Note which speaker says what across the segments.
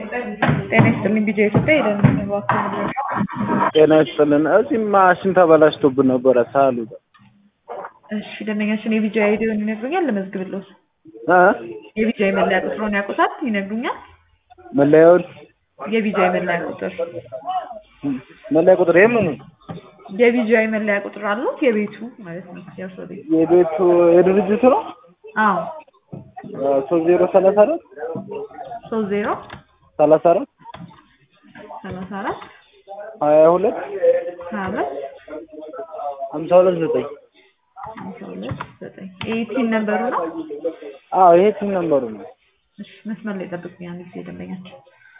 Speaker 1: ጤና ይስጥልኝ ቢጃ ኢትዮጵያ የደህንነት እባክዎ
Speaker 2: ጤና ይስጥልን። እዚህ ማሽን ተበላሽቶብን ነበረ ሳሉ
Speaker 1: እሺ ደንበኛችን የቢጃ አይዲውን ይነግሩኛል ልመዝግብልዎት
Speaker 2: እ
Speaker 1: የቢጃ የመለያ ቁጥሩን ያውቁታል ይነግሩኛል
Speaker 2: መለያውን
Speaker 1: የቢጃ የመለያ ቁጥር
Speaker 2: መለያ ቁጥር የምኑ
Speaker 1: የቢጃ የመለያ ቁጥር አሉት የቤቱ ማለት ነው የእርሶ ቤት
Speaker 2: የቤቱ የድርጅቱ ነው
Speaker 1: አዎ
Speaker 2: ሶስት ዜሮ ሰላሳ አራት
Speaker 1: ሶስት ዜሮ
Speaker 2: ሰላሳ አራት
Speaker 1: ሰላሳ አራት
Speaker 2: ሀያ ሁለት
Speaker 1: ሀያ ሁለት
Speaker 2: ሀምሳ ሁለት ዘጠኝ
Speaker 1: ሀምሳ ሁለት ዘጠኝ ኤይቲን ነበሩ ነው
Speaker 2: አዎ ይሄ ቲም ነምበሩ ነው።
Speaker 1: እሺ መስመር ላይ ጠብቁኝ አንድ ጊዜ ደንበኛችን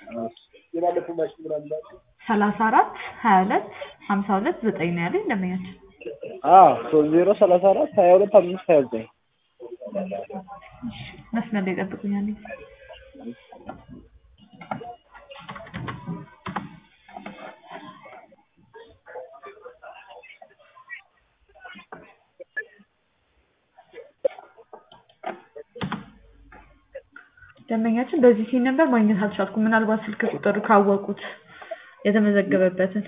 Speaker 1: ሰላሳ አራት ሀያ ሁለት ሀምሳ ሁለት ዘጠኝ ነው ያለኝ ደንበኛችን
Speaker 2: አዎ ሶስት ዜሮ ሰላሳ አራት ሀያ ሁለት አምስት ሀያ ዘጠኝ
Speaker 1: መስመር ላይ ጠብቁኝ አንድ ጊዜ ደንበኛችን በዚህ ሲን ነበር ማግኘት አልቻልኩም። ምናልባት ስልክ ቁጥሩ ካወቁት የተመዘገበበትን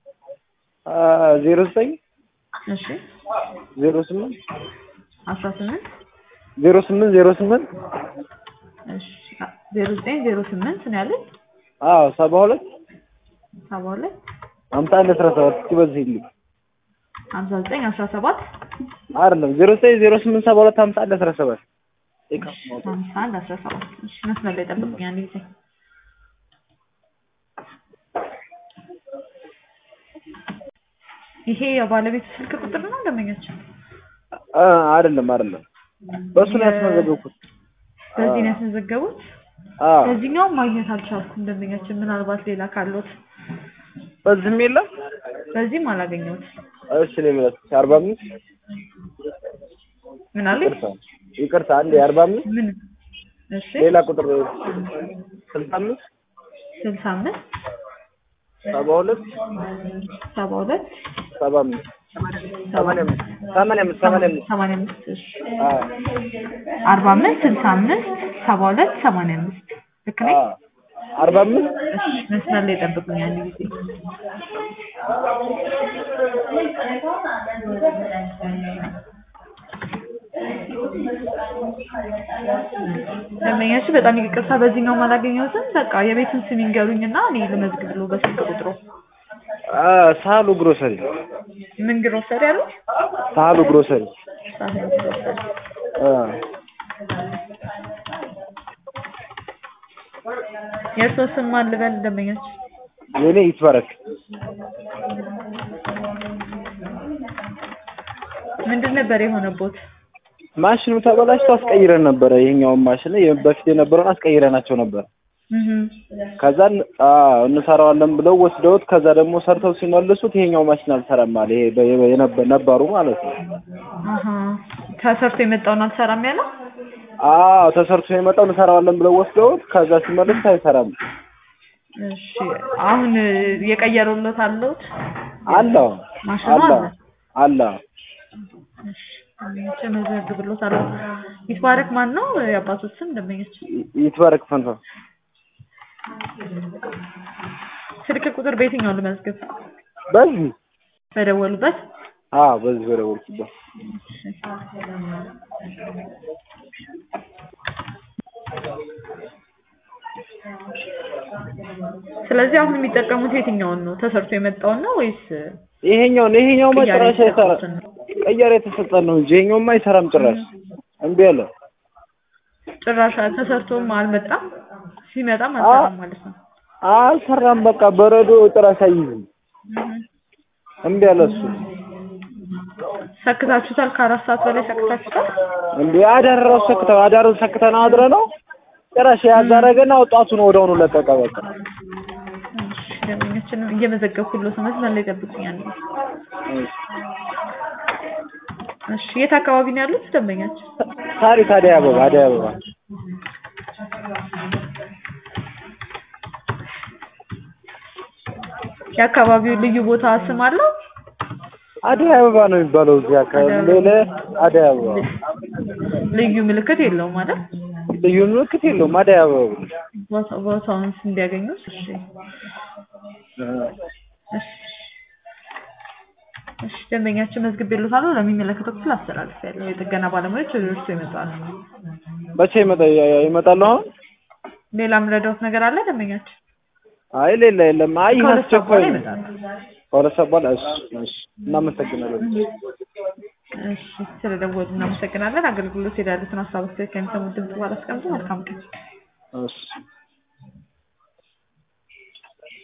Speaker 2: ዜሮ ዘጠኝ
Speaker 1: እሺ
Speaker 2: ዜሮ ስምንት
Speaker 1: አስራ ስምንት
Speaker 2: ዜሮ ስምንት ዜሮ ስምንት
Speaker 1: እሺ ዜሮ ዘጠኝ ዜሮ ስምንት ነው ያለኝ
Speaker 2: አዎ ሰባ ሁለት
Speaker 1: ሰባ ሁለት
Speaker 2: ሀምሳ አንድ አስራ ሰባት እስኪ በዚህ ልኝ
Speaker 1: ሀምሳ ዘጠኝ አስራ ሰባት
Speaker 2: አይደለም ዜሮ ዘጠኝ ዜሮ ስምንት ሰባ ሁለት ሀምሳ አንድ አስራ ሰባት
Speaker 1: ሀምሳ አንድ አስራ ሰባት እሺ መስመር ላይ ጠብቁኝ አንድ ጊዜ ይሄ የባለቤቱ ስልክ ቁጥር ነው ደንበኛችን
Speaker 2: እ አይደለም አይደለም በእሱ ነው ያስመዘገብኩት።
Speaker 1: በዚህ ነው ያስመዘገቡት
Speaker 2: አዎ
Speaker 1: በዚህኛውም ማግኘት አልቻልኩም ደንበኛችን ምናልባት ሌላ ካሎት
Speaker 2: በዚህም የለም።
Speaker 1: በዚህም አላገኘሁት
Speaker 2: እሺ ነው የሚለው አርባ አምስት
Speaker 1: ምን አለ
Speaker 2: ይቅርታ ይቅርታ አንዴ አርባ አምስት
Speaker 1: ምን እሺ
Speaker 2: ሌላ ቁጥር ስልሳ አምስት
Speaker 1: ስልሳ አምስት
Speaker 2: ሰባ ሁለት
Speaker 1: ሰባ ሁለት
Speaker 2: ሰባ አምስት ሰማንያ አምስት ሰማንያ አምስት ሰማንያ አምስት
Speaker 1: ሰማንያ አምስት እሺ
Speaker 2: አዎ
Speaker 1: አርባ አምስት ስልሳ አምስት ሰባ ሁለት ሰማንያ አምስት ልክ ነኝ?
Speaker 2: አዎ አርባ አምስት
Speaker 1: እሺ መስመር ላይ ጠብቁኝ አንድ ጊዜ ደንበኛችን በጣም ይቅርታ በዚህኛውም አላገኘሁትም። በቃ የቤቱን ስም ይንገሩኝና እኔ ልመዝግብልዎ በስልክ ቁጥሩ።
Speaker 2: አ ሳሉ ግሮሰሪ
Speaker 1: ምን ግሮሰሪ አሉት?
Speaker 2: ሳሉ ግሮሰሪ
Speaker 1: ሳህል ግሮሰሪ።
Speaker 2: አ
Speaker 1: የእርስዎ ስም ማን ልበል ደንበኛችን?
Speaker 2: የኔ ይትባረክ
Speaker 1: ምንድን ነበር የሆነቦት?
Speaker 2: ማሽኑ ተበላሽቶ አስቀይረን ነበረ። ይሄኛውን ማሽን ላይ በፊት የነበረውን አስቀይረናቸው ነበር።
Speaker 1: እህ
Speaker 2: ከዛ አዎ እንሰራዋለን ብለው ወስደውት ከዛ ደግሞ ሰርተው ሲመልሱት ይሄኛው ማሽን አልሰራም አለ። ይሄ በ- የነበ- ነባሩ ማለት ነው።
Speaker 1: አሀ ተሰርቶ የመጣውን አልሰራም ያለው?
Speaker 2: አዎ ተሰርቶ የመጣው እንሰራዋለን ብለው ወስደውት ከዛ ሲመልሱት አይሰራም
Speaker 1: እሺ አሁን የቀየሩለት አለውት?
Speaker 2: አለ
Speaker 1: ማሽኑ
Speaker 2: አለ
Speaker 1: አለ?
Speaker 2: አለ
Speaker 1: እሺ ደንበኛችን መዘግብሎታለሁ። ይትባረክ ማን ነው የአባቶት ስም ደንበኛችን?
Speaker 2: ይትባረክ ፈንታ
Speaker 1: ስልክ ቁጥር በየትኛው ልመዝግብ?
Speaker 2: በዚህ
Speaker 1: በደወሉበት?
Speaker 2: አዎ በዚህ በደወልኩበት
Speaker 1: ስለዚህ አሁን የሚጠቀሙት የትኛውን ነው? ተሰርቶ የመጣውን ነው ወይስ
Speaker 2: ይሄኛውን ይሄኛው
Speaker 1: ቅያሬ
Speaker 2: ጭራሽ አይሰራ
Speaker 1: የተሰጡትን ነው?
Speaker 2: ቅያሬ የተሰጠን ነው እንጂ ይሄኛውማ አይሰራም ጭራሽ እምቢ አለ።
Speaker 1: ጭራሽ ተሰርቶም አልመጣም፣ ሲመጣም አልሰራም ማለት ነው።
Speaker 2: አልሰራም በቃ በረዶ ጭራሽ አይይዝም እምቢ አለ እሱ
Speaker 1: ሰክታችሁታል? ከአራት ሰዓት በላይ ሰክታችሁታል?
Speaker 2: እንዴ አዳር ራሱ ሰክተን አዳሩን ሰክተን አድረ ነው ጭራሽ ያዛረገና ወጣቱን ወደውኑ ለቀቀ በቃ
Speaker 1: እሺ ደንበኛችንም እየመዘገብኩለት ነው። መስመር ላይ ጠብቁኝ አንዴ። እሺ የት አካባቢ ነው ያሉት ደንበኛችን?
Speaker 2: ታሪክ አደይ አበባ አደይ አበባ
Speaker 1: የአካባቢው ልዩ ቦታ ስም አለው?
Speaker 2: አደይ አበባ ነው የሚባለው እዚህ አካባቢ ሌላ አደይ አበባ
Speaker 1: ልዩ ምልክት የለውም አይደል?
Speaker 2: ልዩ ምልክት የለውም አደይ አበባ ብሎ
Speaker 1: ቦታ- ቦታውን እንዲያገኙ እሺ እሺ እሺ ደንበኛችን መዝግቤልዎታለሁ ለሚመለከተው ክፍል አስተላልፌያለሁ የጥገና ባለሙያዎች ወደ እርስዎ ይመጣሉ
Speaker 2: መቼ ይመጣ ይመጣሉ አሁን?
Speaker 1: ሌላም ረዳዎት ነገር አለ ደንበኛችን
Speaker 2: አይ ሌላ የለም። አይ ይህ
Speaker 1: ከሁለት ሰዓት በኋላ
Speaker 2: አስቸኳይ ነው።
Speaker 1: ይመጣሉ
Speaker 2: ከሁለት ሰዓት በኋላ እሺ፣ እሺ። እናመሰግናለን።
Speaker 1: እሺ ስለደወሉ እናመሰግናለን አገልግሎት ሄዳሉትን ሀሳብ አስተያየት ከሚሰሙት ድምጽ በኋላ አስቀምጡ መልካም ቀን
Speaker 2: እሺ